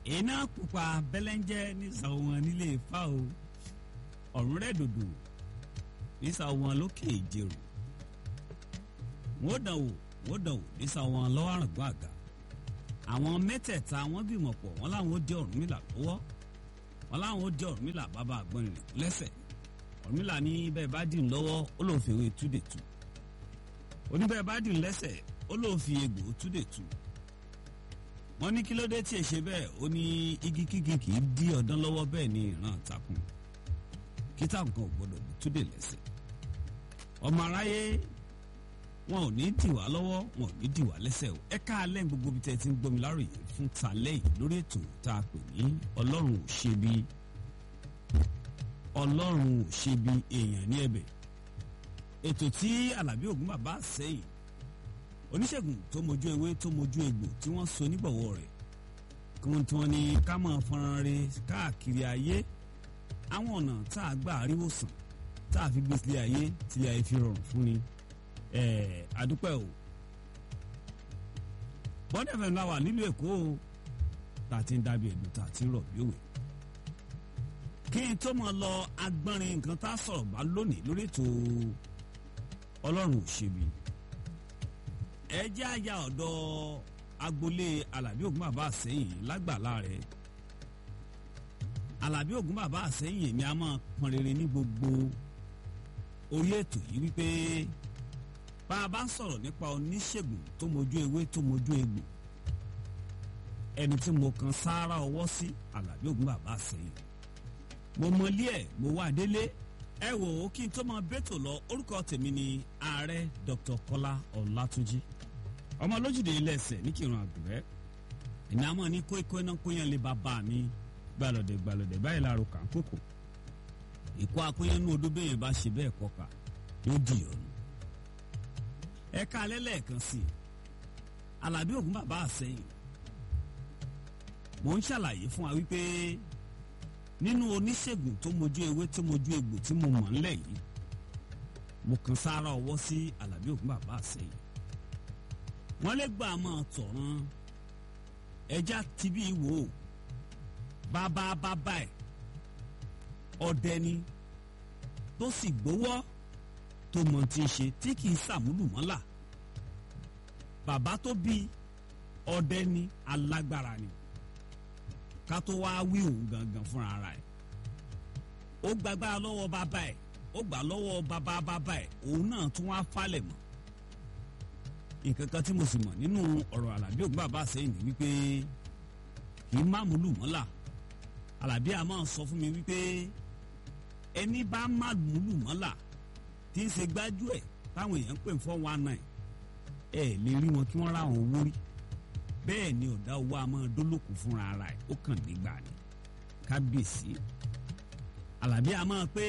iná pupa bẹ́lẹ́ńjẹ́ nísà wọn nílé ifá o ọ̀run rẹ̀ dòdò nísà wọn lókè ìjẹrò wọ́n dàn wò wọ́n dàn wò nísà wọn lọ́wọ́ àrùngbọ́n àga àwọn mẹ́tẹ̀ẹ̀ta wọ́n bímọ pọ̀ wọ́n láwọn ó dé Ọ̀rúnmìlà lọ́wọ́ wọ́n láwọn ó dé Ọ̀rúnmìlà bàbá àgbọ̀nrín lẹ́sẹ̀ Ọ̀rúnmìlà ní bẹ́ẹ̀ bá dì ń lọ́wọ́ ó lóun fi ewé túdè tu oníbẹ̀ẹ́ bá dì ń lẹ́sẹ̀ ó lóun fi egbò túdè tu wọ́n ní kí ló dé tí ẹ ṣe bẹ́ẹ̀ ó ní igi kígi kì í dí ọdán lọ́wọ́ bẹ́ẹ̀ ni ìran takùn kí takùn kan ò gbọ́dọ̀ bí túdè lẹ́sẹ̀ ọmọ aráyé wọn ò ní dì wá lọ́wọ́ wọn ò ní dì wá lẹ́sẹ̀ o ẹ ká alẹ́ gbogbo bí tẹ́ ti ń gbọ́mi láròyé fún talẹ́ yìí lórí ètò tá a pè ní ọlọ́run ò ṣe bí ọlọ́run ò ṣe bí èèyàn ní ẹ̀bẹ̀ ètò tí alábí ògún bàbá sẹ́yìn oníṣègùn tó mojú ewé tó mojú egbò tí wọ́n so nígbọ̀wọ́ rẹ̀ kí wọ́n tí wọ́n ní ká máa fọ́nrán re káàkiri ayé àwọn ọ̀nà tá a gbà àríwòsàn tá a fi gbé sílé ayé tílé ayé fi rọrùn fún ni àdúpẹ́ o bọ́dẹ̀ fẹ́ ńlá wà nílùú èkó o tá a ti ń dábìí ẹ̀dùn tá a ti ń rọ̀ bí òwe kí n tó mọ̀ lọ agbọ́nrin nǹkan tá a sọ̀rọ̀ bá lónìí lórí ètò ọlọ́run ò ṣebi ẹ jẹ́ àyà ọ̀dọ̀ agboolé alábí ògún bàbá àsẹ́yìn lágbàlá rẹ̀ alábí ògún bàbá àsẹ́yìn èmi á máa pọn rere ní gbogbo orí ètò yìí wípé bá a bá ń sọ̀rọ̀ nípa oníṣègùn tó mojú ewé tó mojú egbò ẹni tí mo kan sáárá ọwọ́ sí alábí ògún bàbá àsẹ́yìn mo mọlé ẹ̀ mo wá délé ẹ wò ó kí n tó máa bẹ́tò lọ orúkọ tèmi ni ààrẹ Dr. Kọ́lá Ọlátúnjí ọmọ lójúde ilé ẹsẹ̀ ní kírun àgùrẹ́ ìní àmọ́ ní kóikó iná kóyán lè bá bá mi gbàlódé gbàlódé báyìí láàrú kà ń kókò ìkó akóyán ní odó bẹ́yẹn bá ṣe bẹ́ẹ̀ kọ́ka yóò di ọ̀nù. ẹ ká alẹ́ lẹ́ẹ̀kan sí i Alábí Ògún bàbá àsẹ́yìn mò ń ṣàlàyé fún wa wípé nínú oníṣègùn tó mojú ewé tó mojú egbò tí mo mọ̀ ńlẹ̀ yìí mo kàn sára ọwọ́ sí Alábí Ògún bàbá àsẹ́yìn wọ́n lè gbà máa tọ̀ràn ẹja tibí wò ó bàbá bàbá ẹ̀ ọdẹ ni tó sì gbowó tó mọ̀ tí ń ṣe tí kì í sàmúlù mọ́là bàbá tó bí ọdẹ ni alágbára ni ká tó wá wí òun gangan fúnra ara ẹ̀ ó gbàgbára lọ́wọ́ bàbá ẹ̀ ó gbà lọ́wọ́ bàbá bàbá ẹ̀ òun náà tún wá falẹ̀ mọ́ nǹkan kan tí mo sì mọ̀ nínú ọ̀rọ̀ Àlàbí Ògún bàbá sẹ́yìn ni wípé kì í má múlù mọ́là Àlàbí a máa sọ fún mi wípé ẹni bá má múlù mọ́là tí ń ṣe gbájú ẹ̀ táwọn èèyàn ń pè fọ́ one nine ẹ̀ lè rí wọn kí wọ́n ráwọn owó rí bẹ́ẹ̀ ni ọ̀dà owó a máa dólókù fúnra ara ẹ̀ ó kàn nígbà ni kábíyèsí Àlàbí a máa pé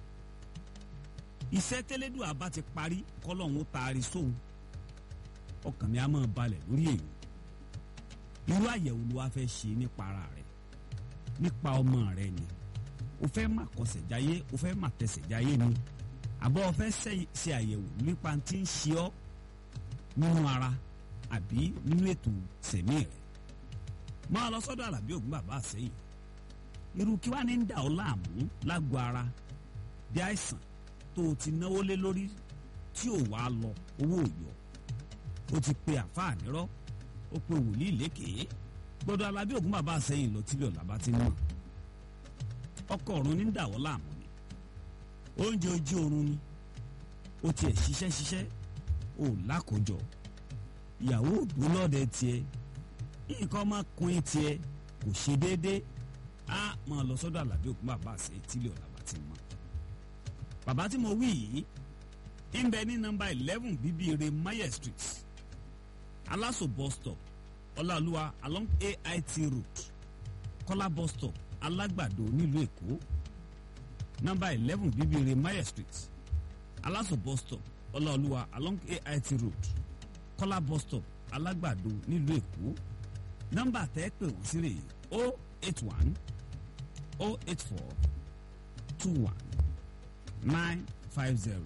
iṣẹ́ tẹ́lẹ́dùn àbá ti parí kọ́lọ́hún taari sóhun ọkàn mi á máa balẹ̀ lórí èyí irú àyẹ̀wò ló wá fẹ́ ṣe nípa ara rẹ̀ nípa ọmọ rẹ̀ ni o fẹ́ má kọsẹ̀ jáyé o fẹ́ má tẹsẹ̀ jáyé ni àbọ̀ o fẹ́ ṣe àyẹ̀wò nípa tí ń ṣe ọ́ nínú ara àbí nínú ètò sẹ̀mí rẹ̀ máa lọ sọ́dọ̀ Àlàbí Ògún bàbá àsẹ́yìn irú kí wàá ní ń dà ọ́ láàmú lágbo ara bí àìsàn tó o ti náwó lé lórí tí ò wá lọ owó ò yọ ó ti pe àfáà nírọ́ ó pe wòlíì lékèé gbọ́dọ̀ Alábí Ògún bàbá àsẹ́yìn lọ tílẹ̀ ọ̀làbá ti mọ̀ ọkọ ọ̀run ní dàwọ́ láàmú ni oúnjẹ ojú oorun ni ó tiẹ̀ ṣiṣẹ́ ṣiṣẹ́ ó lákòjọ ìyàwó òdó lọ́dẹ tiẹ̀ nǹkan ọmọkùnrin tiẹ̀ kò ṣe déédéé á máa lọ sọ́dọ̀ Alábí Ògún bàbá àsẹ́yìn tílẹ̀ ọ̀làbá ti mọ̀ bàbá tí mo wí yìí ń bẹ ní nọ́mbà eleven bíbíire mayer street alaso bus stop ọláolúwa along ait road kọ́lá bus stop alágbàdo nílùú èkó nọ́mbà eleven bíbíire mayer street alaso bus stop ọláolúwa along ait road kọ́lá bus stop alágbàdo nílùú èkó nọ́mbà tẹ́ pè wọ́n sí rè o eight one o eight four two one nine five zero.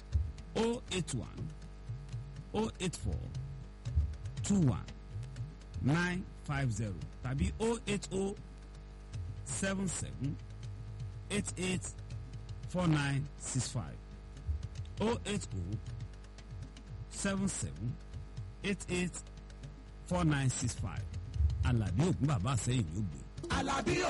081 084 21 nine five zero tàbí o eight o seven seven eight eight four nine six five o eight o seven seven eight eight four nine six five Àlàbí Ògún bàbá àsẹ́yìn ló gbé. Àlàbí